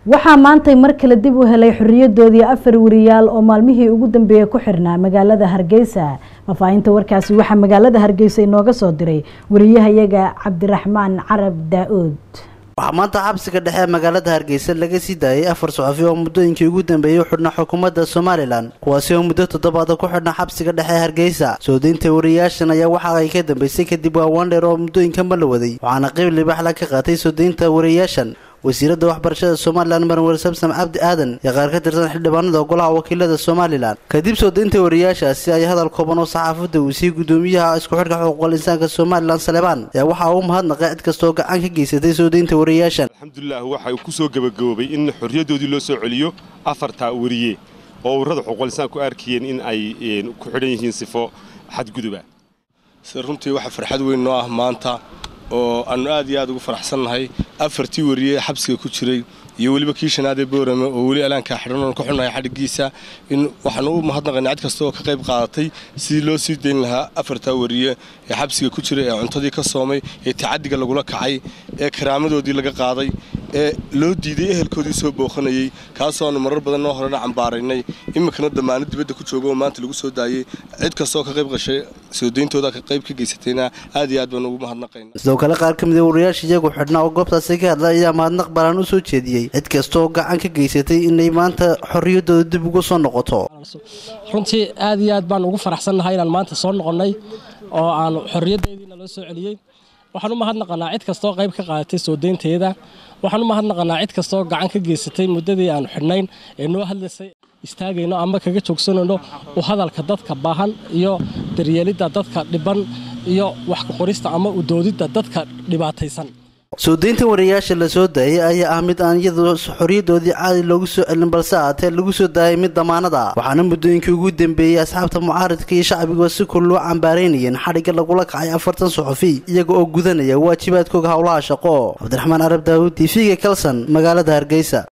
waxaa maantay mar kale dib u helay xoriyadoodii afar wariyaal oo maalmihii ugu dambeeyey ku xirnaa magaalada hargeysa fafaahinta warkaasi waxaa magaalada hargeysa inooga soo diray wariyahayaga cabdiraxmaan carab daa-uud waxaa maanta xabsiga dhexe ee magaalada hargeysa laga sii daayay afar saxafi oo muddooyinkii ugu dambeeyey u xidhnaa xukuumadda somalilan kuwaasi oo muddo toddobaada ku xidhnaa xabsiga dhexe ee hargeysa soo deynta wariyaashan ayaa waxa ay ka dambeysay kadib waawaan dheer oo muddooyinkanba la waday waxaana qeyb libaxla ka qaatay soo deynta wariyaashan wasiiradda waxbarashada somalilan marwer samsam cabdi aadan iyo qaar ka tirsan xildhibaanada golaha wakiilada somalilan kadib soo deynta wariyaashaasi ay hadal kooban oo saxaafadda uu siiyey gudoomiyaha isku xidhka xuquuqal insaanka somalilan saleebaan ayaa waxaa uu mahadnaqay cid kastoo gacan ka geysatay soo deynta wariyaashan alxamdulilah waxay ku soo gebagaboobay in xorriyaddoodii loo soo celiyo afartaa wariye oo ururada xuquuqal insaanku arkayeen in ay ku xidhan yihiin sifo xadguduba sida runtii waxa farxad weyn noo ah maanta oo aannu aad iyo aad ugu faraxsannahay afartii wariye xabsiga ku jiray iyo weliba kii shanaadee boorame oo weli alaankaa xidhan ku xunnahay xadhiggiisa in waxaanu u mahadnaqaynay cid kasta oo ka qayb qaadatay sidii loo sii dayn lahaa afartaa wariye ee xabsiga ku jiray ee cuntadii ka soomay ee tacaddiga lagula kacay ee karaamadoodii laga qaaday ee loo diiday ehelkoodii soo booqanayey kaasoo aanu marar badan noo horena cambaaraynay iminkana damaano dibadda ku jooga oo maanta lagu soo daayey cid kastaoo ka qayb qashay soo deyntooda ka qayb ka geysatayna aad iyo aad baan ugu mahadnaqayna sidoo kale qaar ka mid a wariyaasha iyagu xidhnaa oo goobtaasi ka hadla ayaa mahadnaq balaan u soo jeediyey cid kastaoo gacan ka geysatay inay maanta xorriyaddooda dib uga soo noqoto runtii aad iyo aad baan ugu faraxsannahay inaan maanta soo noqonnay oo aanu xorriyaddeediina loo soo celiyey waxaan u mahadnaqanaa cid kastoo qayb ka qaadatay soo deynteeda waxaan u mahadnaqanaa cid kastoo gacan ka geysatay muddadii aanu xidhnayn ee noo hadlaysay istaagayno ama kaga joogsanayno u hadalka dadka baahan iyo daryeelidda dadka dhiban iyo wax ku qorista ama u doodidda dadka dhibaataysan soo deynta wariyaasha la soo daayay ayaa ah mid aan iyadu xorriyadoodii caadi loogu soo celin balse aatee lagu soo daayay mid damaanada waxaana muddooyinkii ugu dambeeyey asxaabta mucaaridka iyo shacbiga si kul loo cambaaraynayeen xadhigga lagula kacay afartan suxufi iyaga oo gudanaya waajibaadkooga howlaha shaqo cabdiraxmaan arab daawud t v-ga kalson magaalada hargeysa